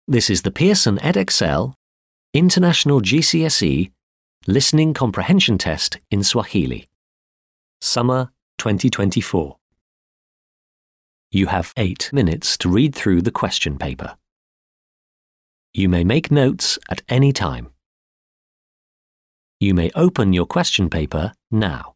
This is the Pearson EdXL International GCSE Listening Comprehension Test in Swahili. Summer 2024. You have eight minutes to read through the question paper. You may make notes at any time. You may open your question paper now.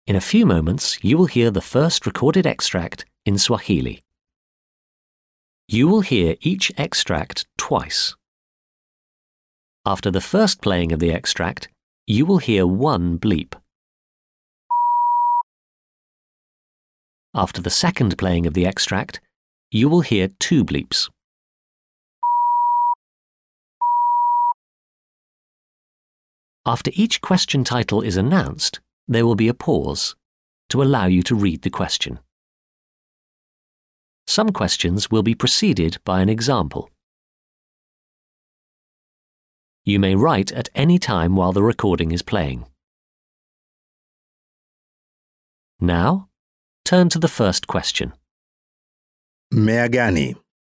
In a few moments, you will hear the first recorded extract in Swahili. You will hear each extract twice. After the first playing of the extract, you will hear one bleep. After the second playing of the extract, you will hear two bleeps. After each question title is announced, there will be a pause to allow you to read the question. Some questions will be preceded by an example. You may write at any time while the recording is playing. Now, turn to the first question. Mmea gani?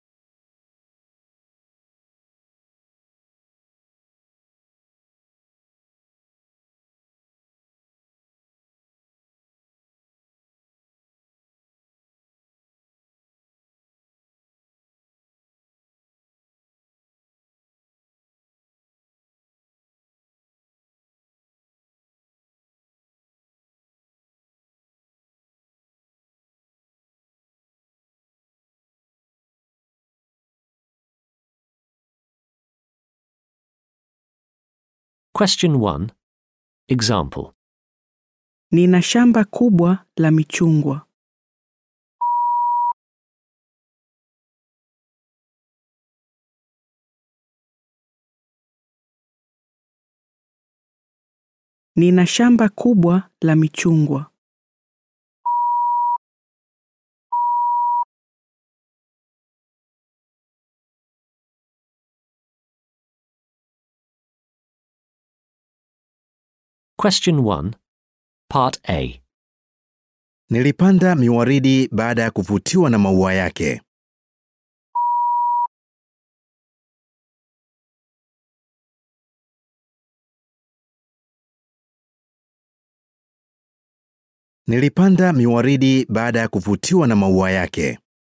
Question 1. Example. Nina shamba kubwa la michungwa. Nina shamba kubwa la michungwa. Question 1. Part A. Nilipanda miwaridi baada ya kuvutiwa na maua yake. Nilipanda miwaridi baada ya kuvutiwa na maua yake.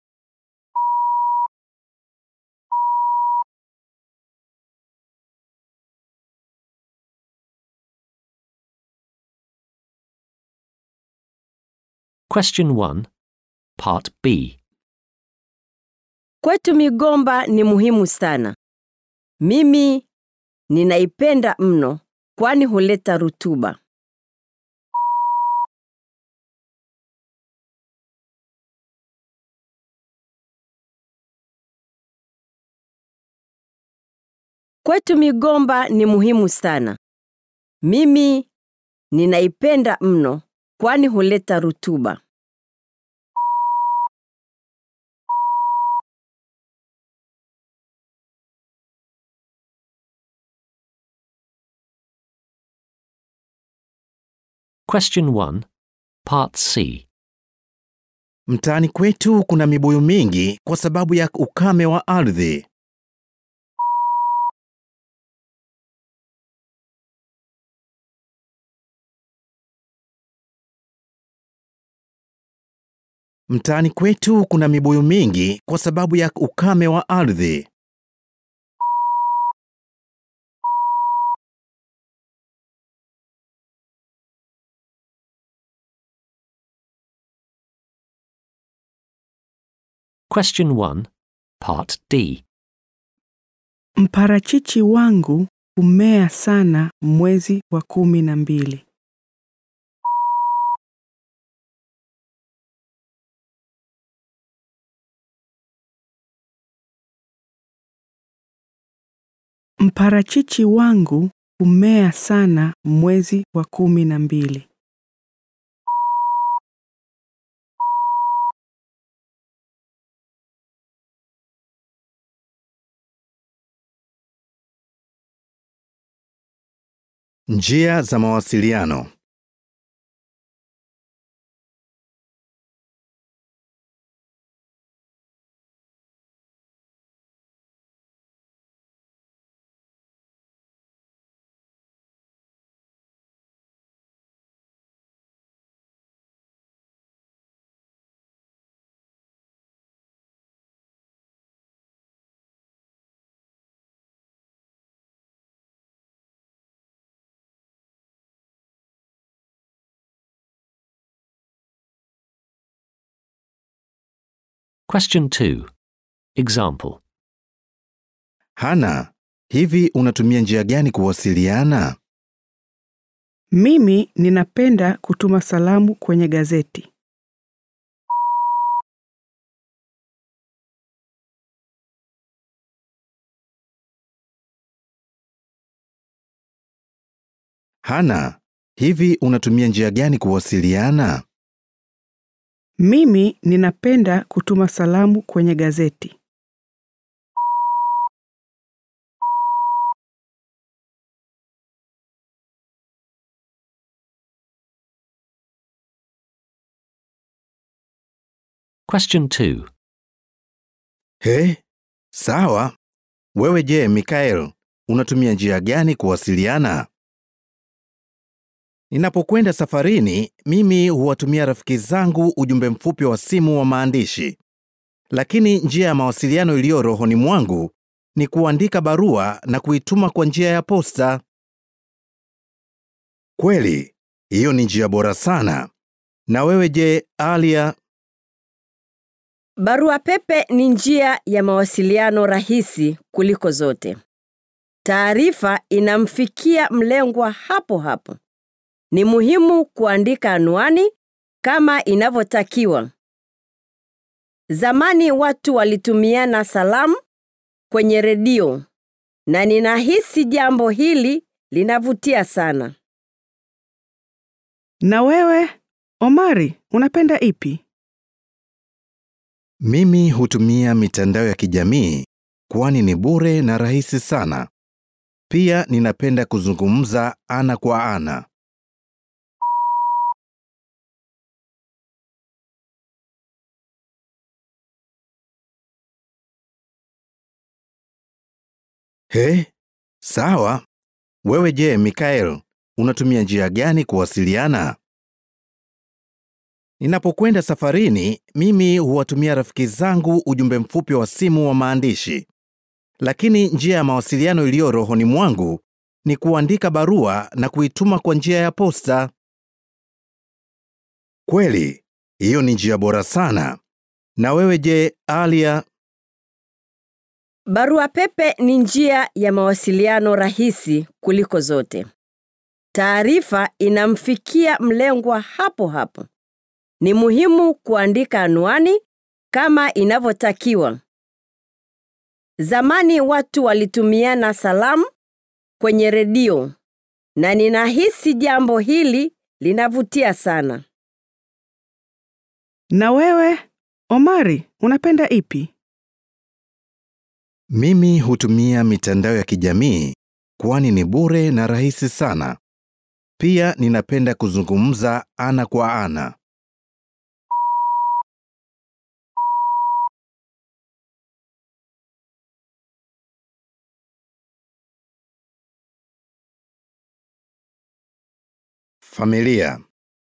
Question 1. Part B. Kwetu migomba ni muhimu sana. Mimi ninaipenda mno kwani huleta rutuba. Kwetu migomba ni muhimu sana. Mimi ninaipenda mno kwani huleta rutuba. Question 1. Part C. Mtaani kwetu kuna mibuyu mingi kwa sababu ya ukame wa ardhi. Mtaani kwetu kuna mibuyu mingi kwa sababu ya ukame wa ardhi. Question 1. Part D. Mparachichi wangu humea sana mwezi wa kumi na mbili. Mparachichi wangu humea sana mwezi wa kumi na mbili. Njia za mawasiliano. Question 2. Example. Hana, hivi unatumia njia gani kuwasiliana? Mimi ninapenda kutuma salamu kwenye gazeti. Hana, hivi unatumia njia gani kuwasiliana? Mimi ninapenda kutuma salamu kwenye gazeti. Question 2. He, sawa. Wewe je, Mikael, unatumia njia gani kuwasiliana? Ninapokwenda safarini, mimi huwatumia rafiki zangu ujumbe mfupi wa simu wa maandishi. Lakini njia ya mawasiliano iliyo rohoni mwangu ni kuandika barua na kuituma kwa njia ya posta. Kweli, hiyo ni njia bora sana. Na wewe je, Alia? Barua pepe ni njia ya mawasiliano rahisi kuliko zote. Taarifa inamfikia mlengwa hapo hapo. Ni muhimu kuandika anwani kama inavyotakiwa. Zamani watu walitumiana salamu kwenye redio na ninahisi jambo hili linavutia sana. Na wewe, Omari, unapenda ipi? Mimi hutumia mitandao ya kijamii kwani ni bure na rahisi sana. Pia ninapenda kuzungumza ana kwa ana. He, sawa. Wewe je, Mikael, unatumia njia gani kuwasiliana? Ninapokwenda safarini, mimi huwatumia rafiki zangu ujumbe mfupi wa simu wa maandishi. Lakini njia ya mawasiliano iliyo rohoni mwangu ni kuandika barua na kuituma kwa njia ya posta. Kweli, hiyo ni njia bora sana. Na wewe je, Alia? Barua pepe ni njia ya mawasiliano rahisi kuliko zote. Taarifa inamfikia mlengwa hapo hapo. Ni muhimu kuandika anwani kama inavyotakiwa. Zamani watu walitumiana salamu kwenye redio na ninahisi jambo hili linavutia sana. Na wewe, Omari, unapenda ipi? Mimi hutumia mitandao ya kijamii kwani ni bure na rahisi sana. Pia ninapenda kuzungumza ana kwa ana. Familia.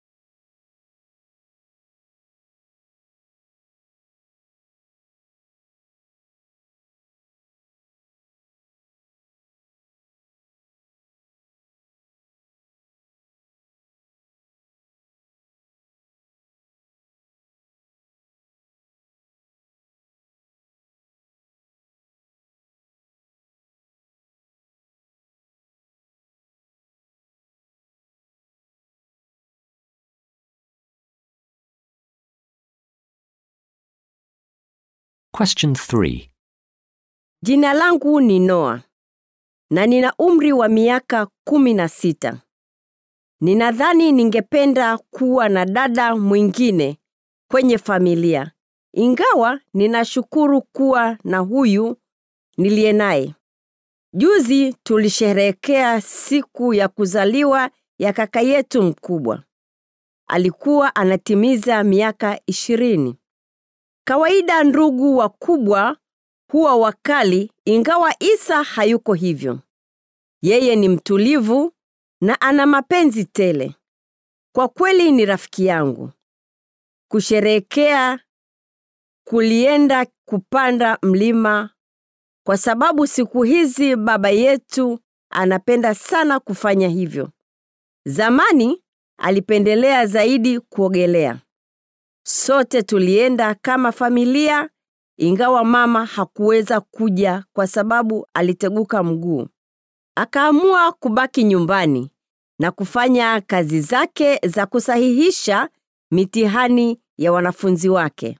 Question 3. Jina langu ni Noa na nina umri wa miaka kumi na sita. Ninadhani ningependa kuwa na dada mwingine kwenye familia, ingawa ninashukuru kuwa na huyu niliye naye. Juzi tulisherehekea siku ya kuzaliwa ya kaka yetu mkubwa. Alikuwa anatimiza miaka ishirini. Kawaida ndugu wakubwa huwa wakali, ingawa Isa hayuko hivyo. Yeye ni mtulivu na ana mapenzi tele. Kwa kweli ni rafiki yangu. Kusherehekea kulienda kupanda mlima kwa sababu siku hizi baba yetu anapenda sana kufanya hivyo. Zamani alipendelea zaidi kuogelea. Sote tulienda kama familia ingawa mama hakuweza kuja kwa sababu aliteguka mguu. Akaamua kubaki nyumbani na kufanya kazi zake za kusahihisha mitihani ya wanafunzi wake.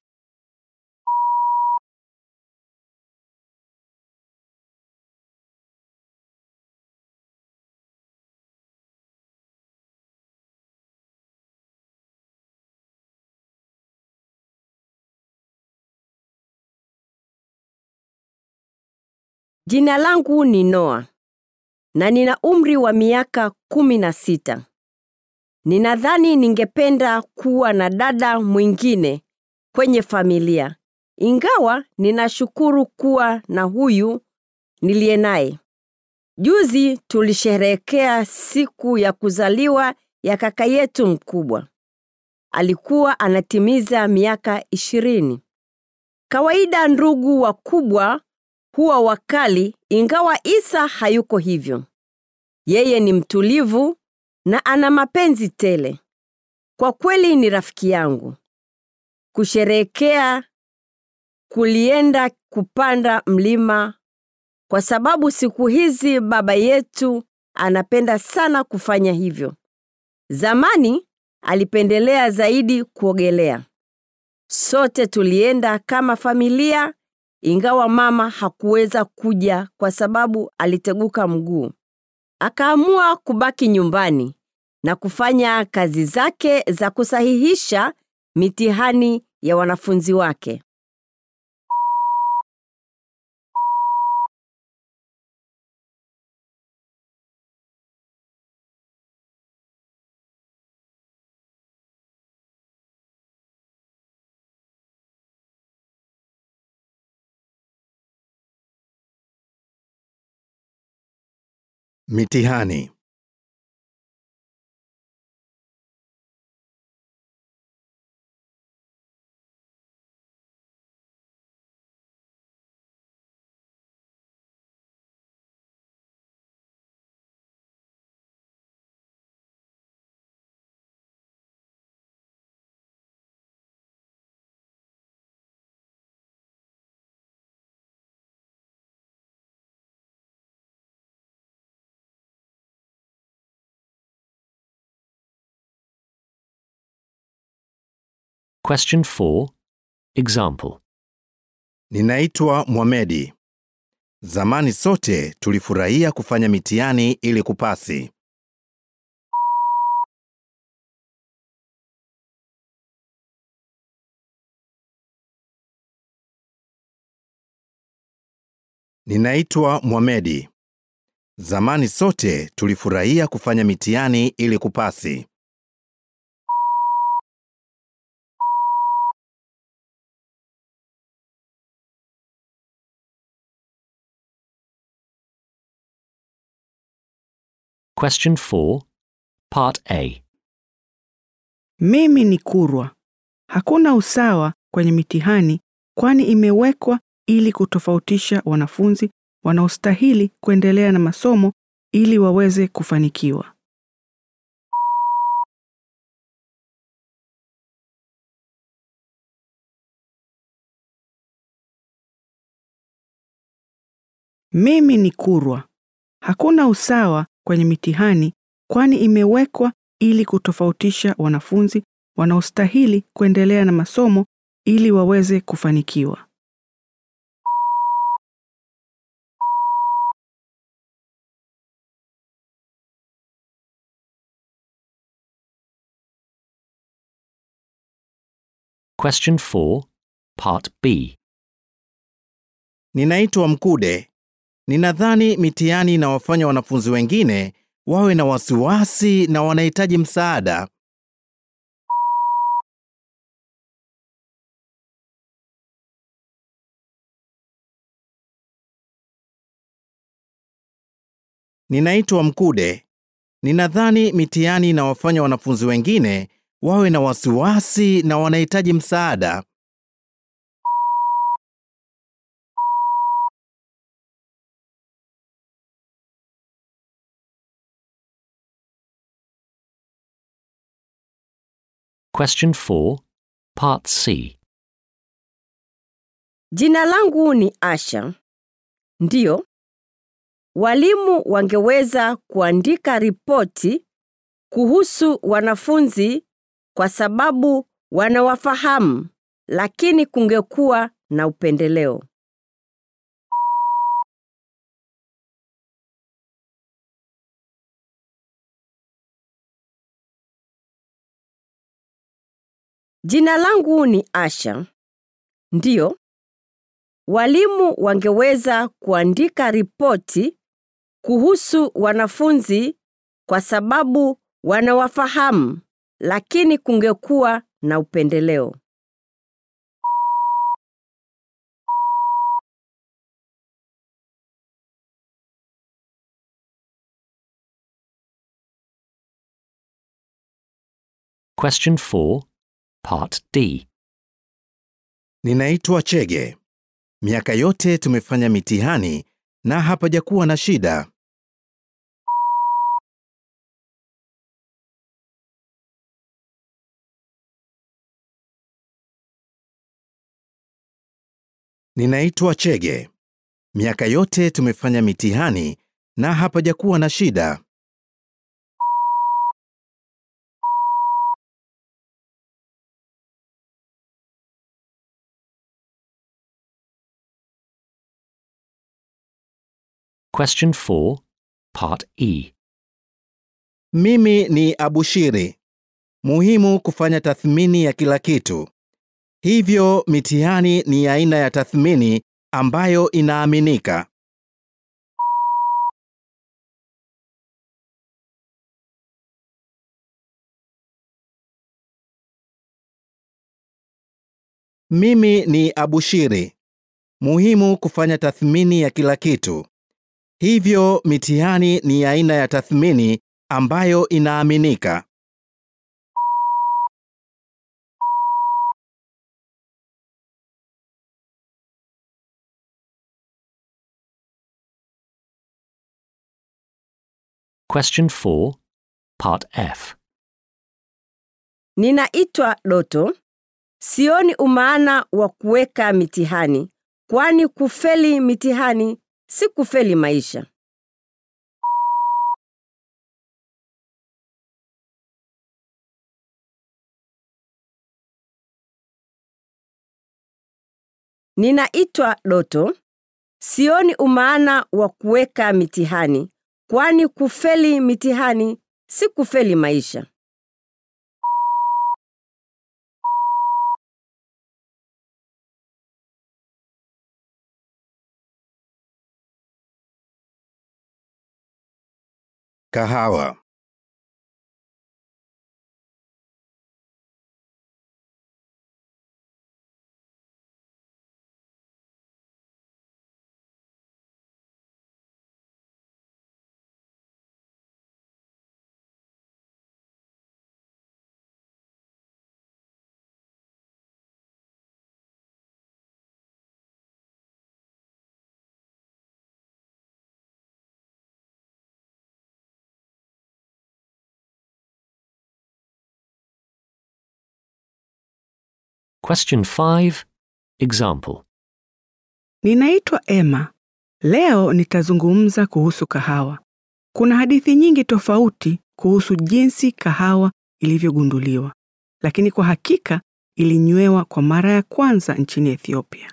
Jina langu ni Noa na nina umri wa miaka kumi na sita. Ninadhani ningependa kuwa na dada mwingine kwenye familia, ingawa ninashukuru kuwa na huyu niliye naye. Juzi tulisherehekea siku ya kuzaliwa ya kaka yetu mkubwa. Alikuwa anatimiza miaka ishirini. Kawaida ndugu wakubwa huwa wakali, ingawa Isa hayuko hivyo. Yeye ni mtulivu na ana mapenzi tele. Kwa kweli ni rafiki yangu. Kusherehekea kulienda kupanda mlima kwa sababu siku hizi baba yetu anapenda sana kufanya hivyo. Zamani alipendelea zaidi kuogelea. Sote tulienda kama familia ingawa mama hakuweza kuja kwa sababu aliteguka mguu. Akaamua kubaki nyumbani na kufanya kazi zake za kusahihisha mitihani ya wanafunzi wake. Mitihani. Question 4. Example. Ninaitwa Mohamedi. Zamani sote tulifurahia kufanya mitihani ili kupasi. Ninaitwa Mohamedi. Zamani sote tulifurahia kufanya mitihani ili kupasi. Question 4. Part A. Mimi ni Kurwa. Hakuna usawa kwenye mitihani kwani imewekwa ili kutofautisha wanafunzi wanaostahili kuendelea na masomo ili waweze kufanikiwa. Mimi ni Kurwa. Hakuna usawa kwenye mitihani kwani imewekwa ili kutofautisha wanafunzi wanaostahili kuendelea na masomo ili waweze kufanikiwa. Question 4. Part B. Ninaitwa Mkude. Ninadhani mitihani inawafanya wanafunzi wengine wawe na wasiwasi na wanahitaji msaada. Ninaitwa Mkude. Ninadhani mitihani inawafanya wanafunzi wengine wawe na wasiwasi na wanahitaji msaada. Question 4. Part C. Jina langu ni Asha. Ndiyo, walimu wangeweza kuandika ripoti kuhusu wanafunzi kwa sababu wanawafahamu, lakini kungekuwa na upendeleo. Jina langu ni Asha. Ndiyo, walimu wangeweza kuandika ripoti kuhusu wanafunzi kwa sababu wanawafahamu, lakini kungekuwa na upendeleo. Question 4, Part D. Ninaitwa Chege. Miaka yote tumefanya mitihani na hapajakuwa na shida. Ninaitwa Chege. Miaka yote tumefanya mitihani na hapajakuwa na shida. Question 4, Part E. Mimi ni Abushiri. Muhimu kufanya tathmini ya kila kitu. Hivyo mitihani ni aina ya tathmini ambayo inaaminika. Mimi ni Abushiri. Muhimu kufanya tathmini ya kila kitu. Hivyo mitihani ni aina ya tathmini ambayo inaaminika. Question 4, Part F. Ninaitwa Doto. Sioni umaana wa kuweka mitihani, kwani kufeli mitihani si kufeli maisha. Ninaitwa Doto. Sioni umaana wa kuweka mitihani, kwani kufeli mitihani si kufeli maisha. Kahawa. Question 5, Example. Ninaitwa Emma. Leo nitazungumza kuhusu kahawa. Kuna hadithi nyingi tofauti kuhusu jinsi kahawa ilivyogunduliwa, lakini kwa hakika ilinywewa kwa mara ya kwanza nchini Ethiopia.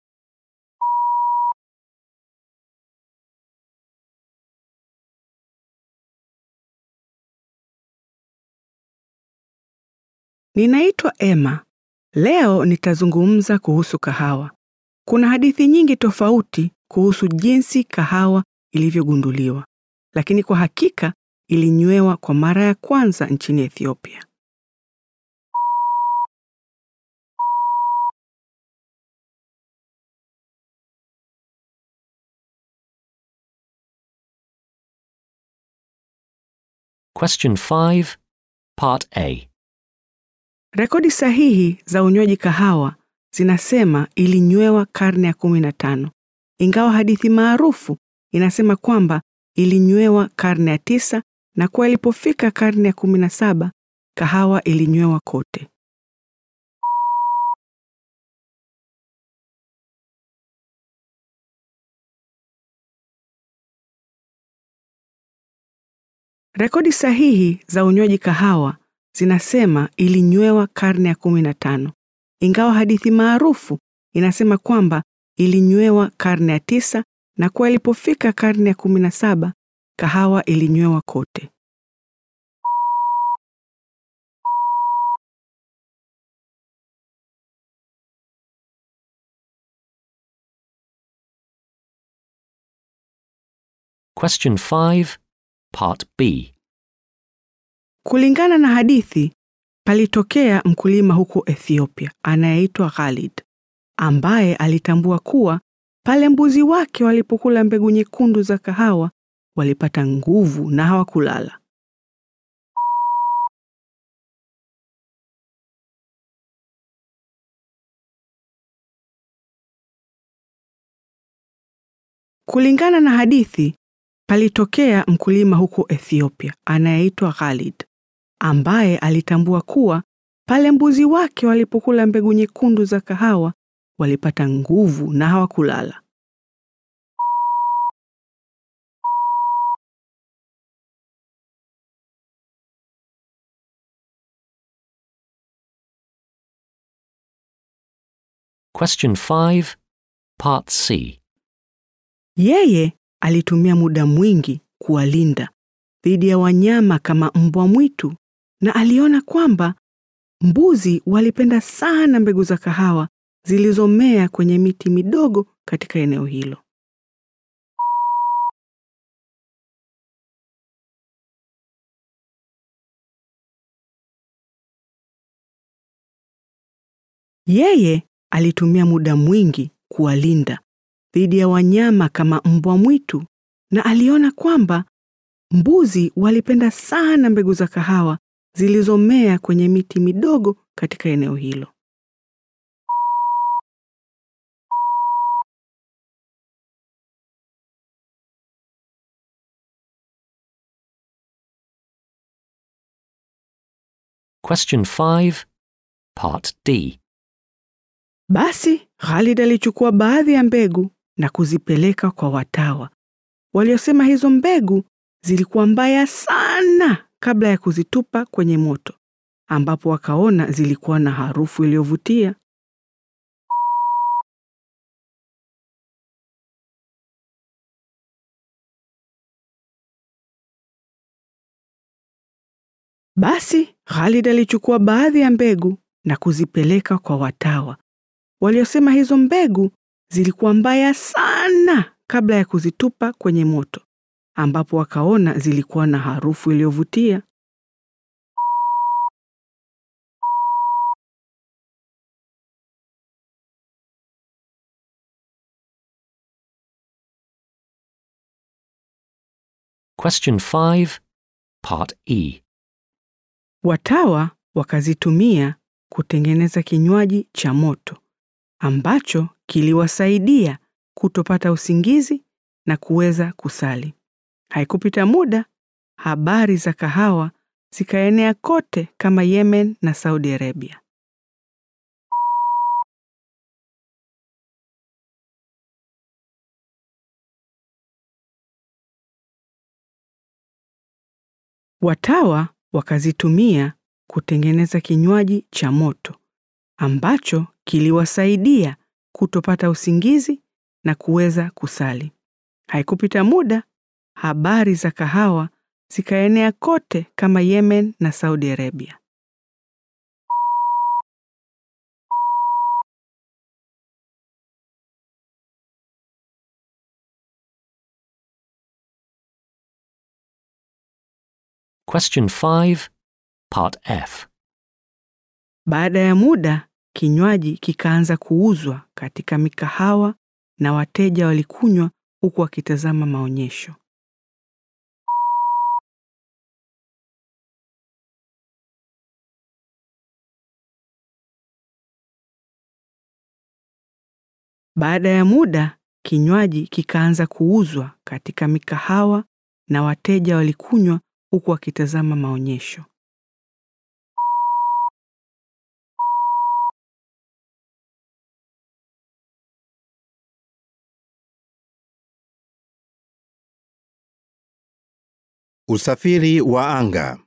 Ninaitwa Emma. Leo nitazungumza kuhusu kahawa. Kuna hadithi nyingi tofauti kuhusu jinsi kahawa ilivyogunduliwa, lakini kwa hakika ilinywewa kwa mara ya kwanza nchini Ethiopia. Question 5, Part A. Rekodi sahihi za unywaji kahawa zinasema ilinywewa karne ya 15, ingawa hadithi maarufu inasema kwamba ilinywewa karne ya tisa na kuwa ilipofika karne ya 17 kahawa ilinywewa kote. Rekodi sahihi za unywaji kahawa zinasema ilinywewa karne ya 15, ingawa hadithi maarufu inasema kwamba ilinywewa karne ya tisa na kuwa ilipofika karne ya 17 kahawa ilinywewa kote. Question 5, Part B. Kulingana na hadithi, palitokea mkulima huko Ethiopia anayeitwa Khalid, ambaye alitambua kuwa pale mbuzi wake walipokula mbegu nyekundu za kahawa walipata nguvu na hawakulala. Kulingana na hadithi, palitokea mkulima huko Ethiopia anayeitwa Khalid, ambaye alitambua kuwa pale mbuzi wake walipokula mbegu nyekundu za kahawa walipata nguvu na hawakulala. Question 5, Part C. Yeye alitumia muda mwingi kuwalinda dhidi ya wanyama kama mbwa mwitu na aliona kwamba mbuzi walipenda sana mbegu za kahawa zilizomea kwenye miti midogo katika eneo hilo. Yeye alitumia muda mwingi kuwalinda dhidi ya wanyama kama mbwa mwitu na aliona kwamba mbuzi walipenda sana mbegu za kahawa zilizomea kwenye miti midogo katika eneo hilo. Question 5, Part D. Basi Khalid alichukua baadhi ya mbegu na kuzipeleka kwa watawa waliosema hizo mbegu zilikuwa mbaya sana kabla ya kuzitupa kwenye moto, ambapo wakaona zilikuwa na harufu iliyovutia. Basi Khalid alichukua baadhi ya mbegu na kuzipeleka kwa watawa waliosema hizo mbegu zilikuwa mbaya sana kabla ya kuzitupa kwenye moto, ambapo wakaona zilikuwa na harufu iliyovutia. Question 5, Part E. Watawa wakazitumia kutengeneza kinywaji cha moto ambacho kiliwasaidia kutopata usingizi na kuweza kusali. Haikupita muda, habari za kahawa zikaenea kote kama Yemen na Saudi Arabia. Watawa wakazitumia kutengeneza kinywaji cha moto ambacho kiliwasaidia kutopata usingizi na kuweza kusali. Haikupita muda, habari za kahawa zikaenea kote kama Yemen na Saudi Arabia. Question 5, Part F. Baada ya muda, kinywaji kikaanza kuuzwa katika mikahawa na wateja walikunywa huku wakitazama maonyesho. Baada ya muda, kinywaji kikaanza kuuzwa katika mikahawa na wateja walikunywa huku wakitazama maonyesho. Usafiri wa anga.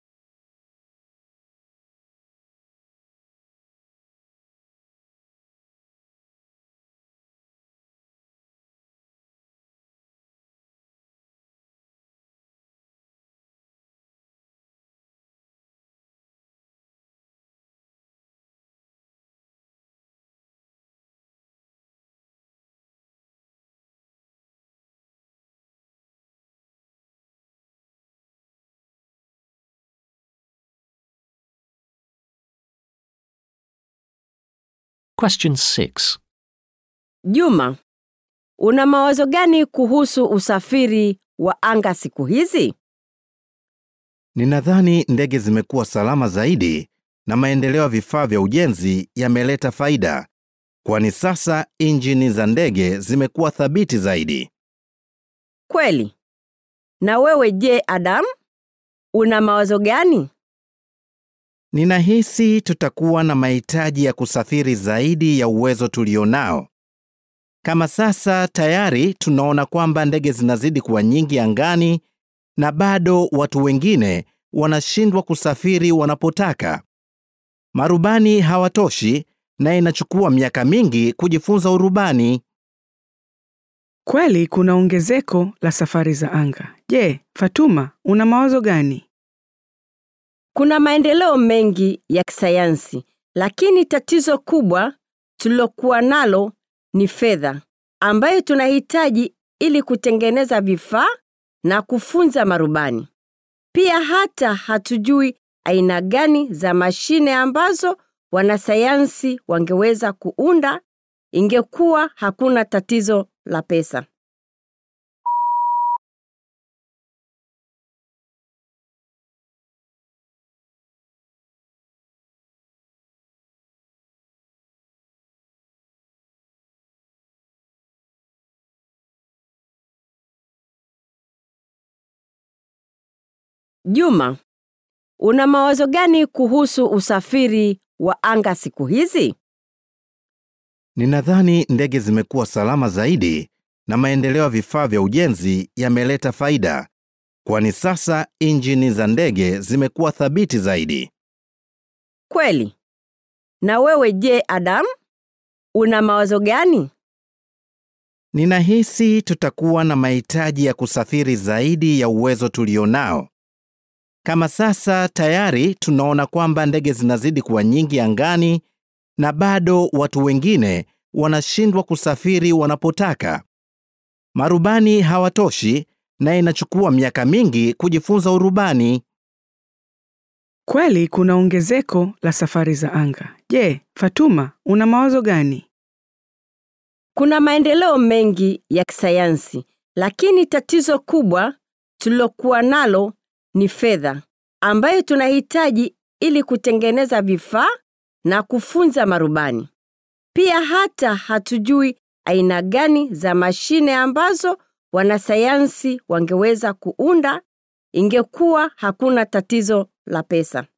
Question 6. Juma, una mawazo gani kuhusu usafiri wa anga siku hizi? Ninadhani ndege zimekuwa salama zaidi na maendeleo ya vifaa vya ujenzi yameleta faida, kwani sasa injini za ndege zimekuwa thabiti zaidi. Kweli. Na wewe je, Adam? Una mawazo gani? Ninahisi tutakuwa na mahitaji ya kusafiri zaidi ya uwezo tulionao. Kama sasa tayari tunaona kwamba ndege zinazidi kuwa nyingi angani na bado watu wengine wanashindwa kusafiri wanapotaka. Marubani hawatoshi na inachukua miaka mingi kujifunza urubani. Kweli kuna ongezeko la safari za anga. Je, Fatuma, una mawazo gani? Kuna maendeleo mengi ya kisayansi, lakini tatizo kubwa tulilokuwa nalo ni fedha ambayo tunahitaji ili kutengeneza vifaa na kufunza marubani. Pia hata hatujui aina gani za mashine ambazo wanasayansi wangeweza kuunda ingekuwa hakuna tatizo la pesa. Juma, una mawazo gani kuhusu usafiri wa anga siku hizi? Ninadhani ndege zimekuwa salama zaidi na maendeleo ya vifaa vya ujenzi yameleta faida, kwani sasa injini za ndege zimekuwa thabiti zaidi. Kweli. Na wewe je, Adam? Una mawazo gani? Ninahisi tutakuwa na mahitaji ya kusafiri zaidi ya uwezo tulionao. Kama sasa tayari tunaona kwamba ndege zinazidi kuwa nyingi angani na bado watu wengine wanashindwa kusafiri wanapotaka. Marubani hawatoshi na inachukua miaka mingi kujifunza urubani. Kweli kuna ongezeko la safari za anga. Je, Fatuma, una mawazo gani? Kuna maendeleo mengi ya kisayansi, lakini tatizo kubwa tulilokuwa nalo ni fedha ambayo tunahitaji ili kutengeneza vifaa na kufunza marubani. Pia hata hatujui aina gani za mashine ambazo wanasayansi wangeweza kuunda ingekuwa hakuna tatizo la pesa.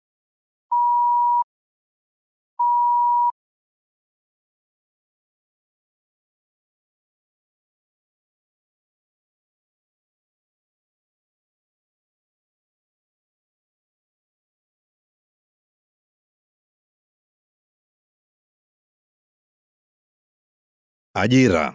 Ajira.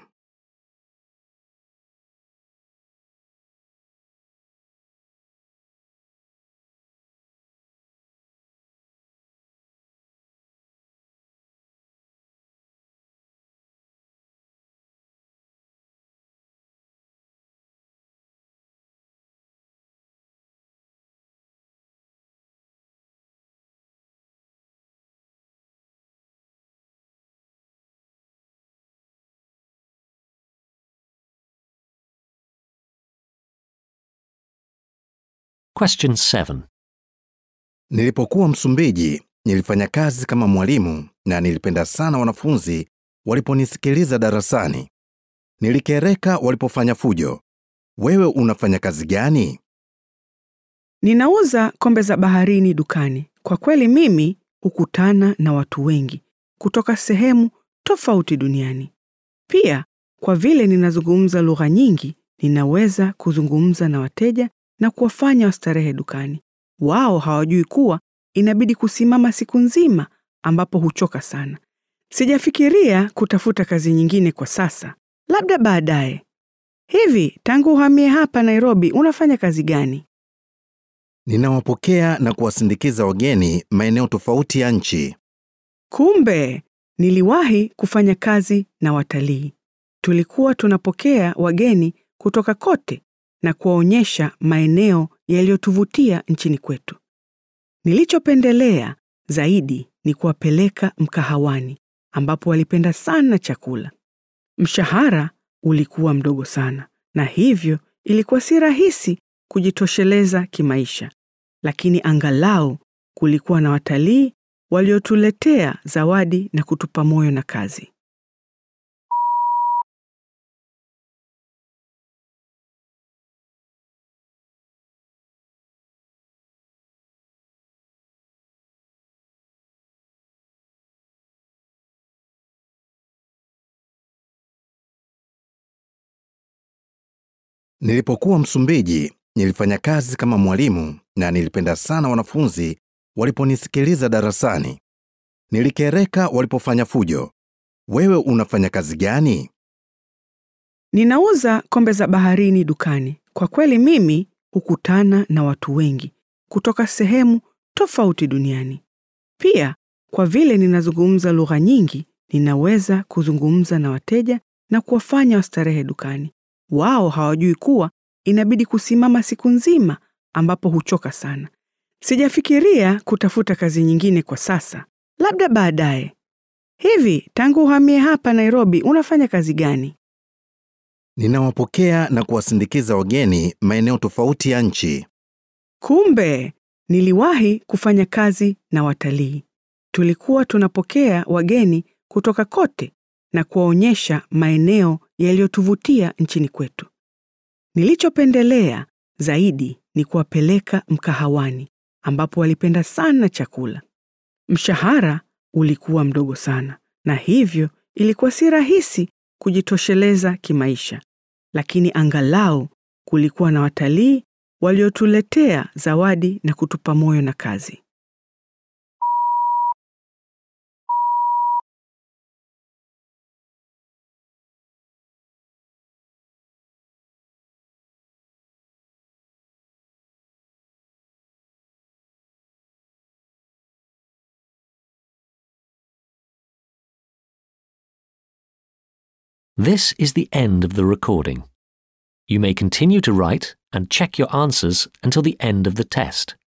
Question 7. Nilipokuwa Msumbiji, nilifanya kazi kama mwalimu na nilipenda sana wanafunzi waliponisikiliza darasani. Nilikereka walipofanya fujo. Wewe unafanya kazi gani? Ninauza kombe za baharini dukani. Kwa kweli mimi hukutana na watu wengi kutoka sehemu tofauti duniani. Pia kwa vile ninazungumza lugha nyingi, ninaweza kuzungumza na wateja na kuwafanya wastarehe dukani. Wao hawajui kuwa inabidi kusimama siku nzima ambapo huchoka sana. Sijafikiria kutafuta kazi nyingine kwa sasa, labda baadaye. Hivi tangu uhamie hapa Nairobi unafanya kazi gani? Ninawapokea na kuwasindikiza wageni maeneo tofauti ya nchi. Kumbe niliwahi kufanya kazi na watalii. Tulikuwa tunapokea wageni kutoka kote na kuwaonyesha maeneo yaliyotuvutia nchini kwetu. Nilichopendelea zaidi ni kuwapeleka mkahawani ambapo walipenda sana chakula. Mshahara ulikuwa mdogo sana na hivyo ilikuwa si rahisi kujitosheleza kimaisha, lakini angalau kulikuwa na watalii waliotuletea zawadi na kutupa moyo na kazi. Nilipokuwa Msumbiji, nilifanya kazi kama mwalimu na nilipenda sana wanafunzi waliponisikiliza darasani. Nilikereka walipofanya fujo. Wewe unafanya kazi gani? Ninauza kombe za baharini dukani. Kwa kweli mimi hukutana na watu wengi kutoka sehemu tofauti duniani. Pia kwa vile ninazungumza lugha nyingi, ninaweza kuzungumza na wateja na kuwafanya wastarehe dukani. Wao hawajui kuwa inabidi kusimama siku nzima ambapo huchoka sana. Sijafikiria kutafuta kazi nyingine kwa sasa, labda baadaye. Hivi tangu uhamie hapa Nairobi unafanya kazi gani? Ninawapokea na kuwasindikiza wageni maeneo tofauti ya nchi. Kumbe niliwahi kufanya kazi na watalii. Tulikuwa tunapokea wageni kutoka kote na kuwaonyesha maeneo yaliyotuvutia nchini kwetu. Nilichopendelea zaidi ni kuwapeleka mkahawani ambapo walipenda sana chakula. Mshahara ulikuwa mdogo sana na hivyo ilikuwa si rahisi kujitosheleza kimaisha, lakini angalau kulikuwa na watalii waliotuletea zawadi na kutupa moyo na kazi. This is the end of the recording. You may continue to write and check your answers until the end of the test.